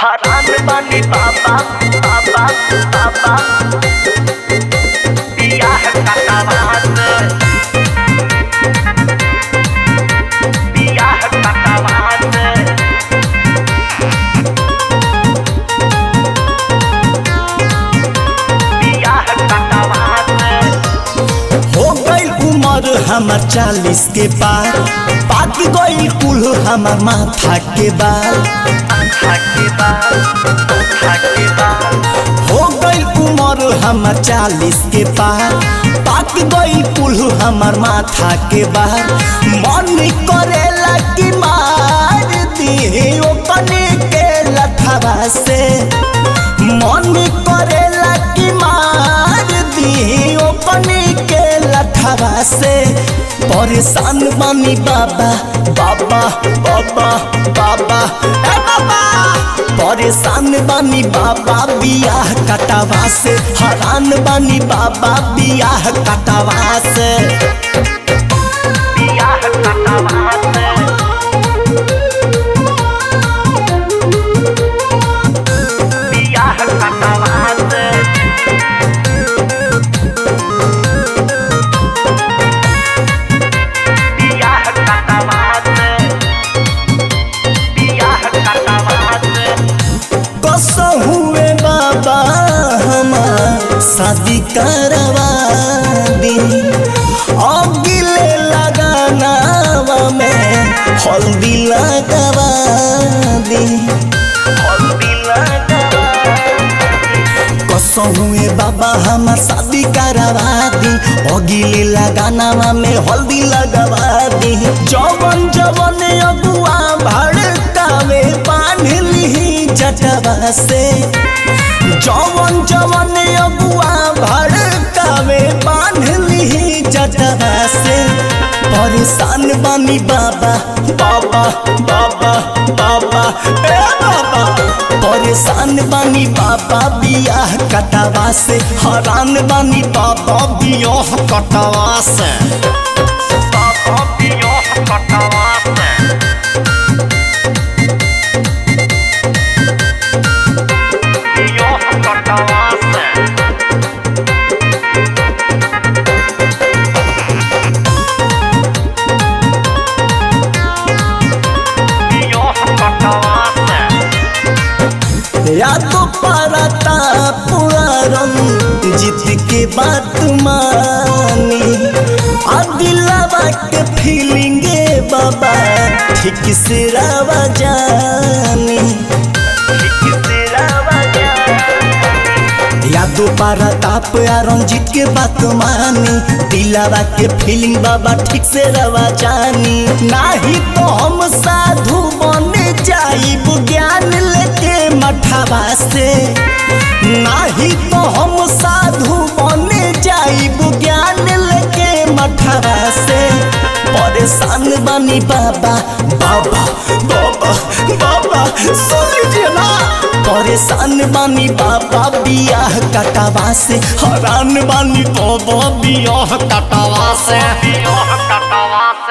हरान बानी बाबा बाबा बाबा बियाह कटावात बियाह कटावात बियाह कटावात हो गईल उम्र हमार चालीस के पार पाक गईल कुल हमार माथा के बाल थाके बाल थाके बाल हो गईल उम्र हमार चालीस के पार पाक गईल कुल हमार माथा के बाल मन करेला कि मार दी ओपने के लथवा से मन करेला कि मार दी ओपने के लथवा से परेशान बानी बाबा बाबा बाबा बाबा ए बाबा परेशान बानी बाबा बियाह कटावा से हरान बानी बाबा बियाह कटावा से बियाह कटावात बियाह कटावात बियाह कटावात बियाह कटावात कसो हुए बाबा हमार शादी करवा दी अगिले लगानावा में हल्दी लगवा दी हल्दी लगावात कसो हुए बाबा हमार शादी करवा दी अगिले लगानावा में हल्दी लगवा दी जवन जवन अगुआ भड़कावे बांध ली जटवा से जवन जवन अगुआ भड़कावे बांध ली जटवा से परेशान बानी बाबा बाबा बाबा बाबा ए बाबा परेशान बानी बाबा बियाह कटावा से हरान बानी बाबा बियाह कटावा से बाबा बियाह कटावात बियाह कटावात बियाह कटावात या तो परता पुरारम जीत के बात मानी आ दिलवा के फीलिंगे बाबा ठीक से रवा जानी या तो परताप या रंजीत के बात मानी दिलवा के फीलिंग बाबा ठीक से रवा जानी नाही तो हम साधु बन जाइब ज्ञान लेके मठवा से नाही तो हम साधु बन जाइब ज्ञान लेके मठवा से परेशान बनी बाबा बाबा बाबा बाबा सुन लीजिए ना परेशान बानी बाबा बियाह कटावा से हरान बानी बाबा बियाह कटावा से बियाह कटावात